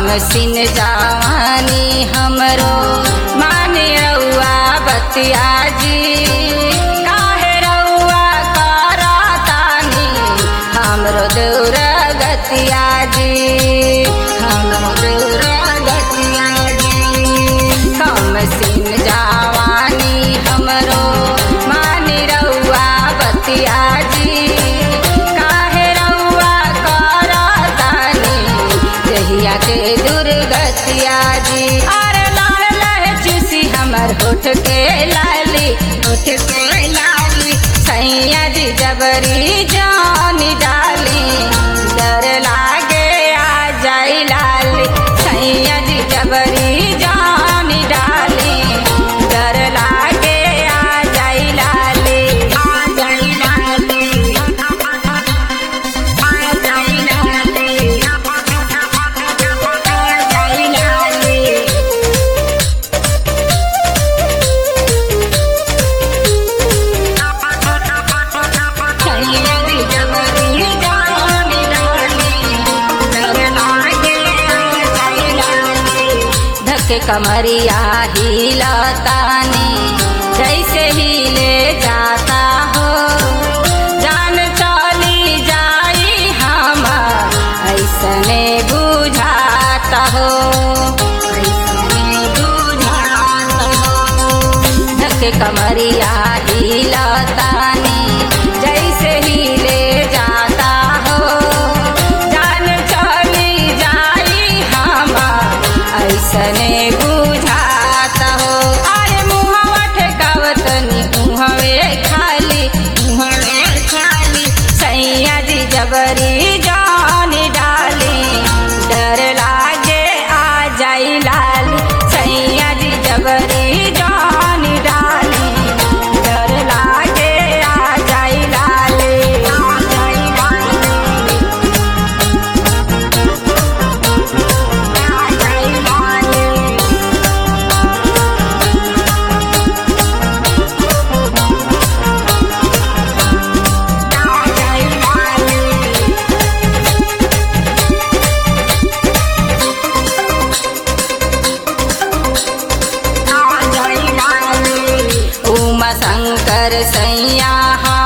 सिन जवानी हमरो माने रउआ बतिया जी काहे रउआ करतानी हमरो दूर गतिया जी हमरो दूर गतिया जी कम सिन जवानी हमरो माने रउआ बतिया जी काहे रउआ करतानी जहिया के दुर्गतिया जी अरे लाल लहे चूसी हमर होठ के लाली होठ के लाली सैया जी जबरी जानी डाली डर लागे आ जाई लाली सैया जी जबरी जानी डाली डर लागे आ जाई लाली आ जाई लाली आ जाई लाली आ जाई लाली धक कमरिया हिलतानी जैसे हिले जाता हो जान चली जाई हम ऐसने बुझाता हो ऐसने बुझाता हो धक कमरिया हिलतानी जैसे हिले जाता हो जान चली जाई हम ऐसने बुझाता हो अरे मुहवा ठेकावतनी मुहवे खाली मुहवे खाली सैया जी जबरी जानी डाली डर लागे आ जाई लाली सैया जी जबरी जानी डाली डर लागे आ जाई लाली आ जाई लाली आ जाई लाली आ जाई लाली उमा शंकर सैया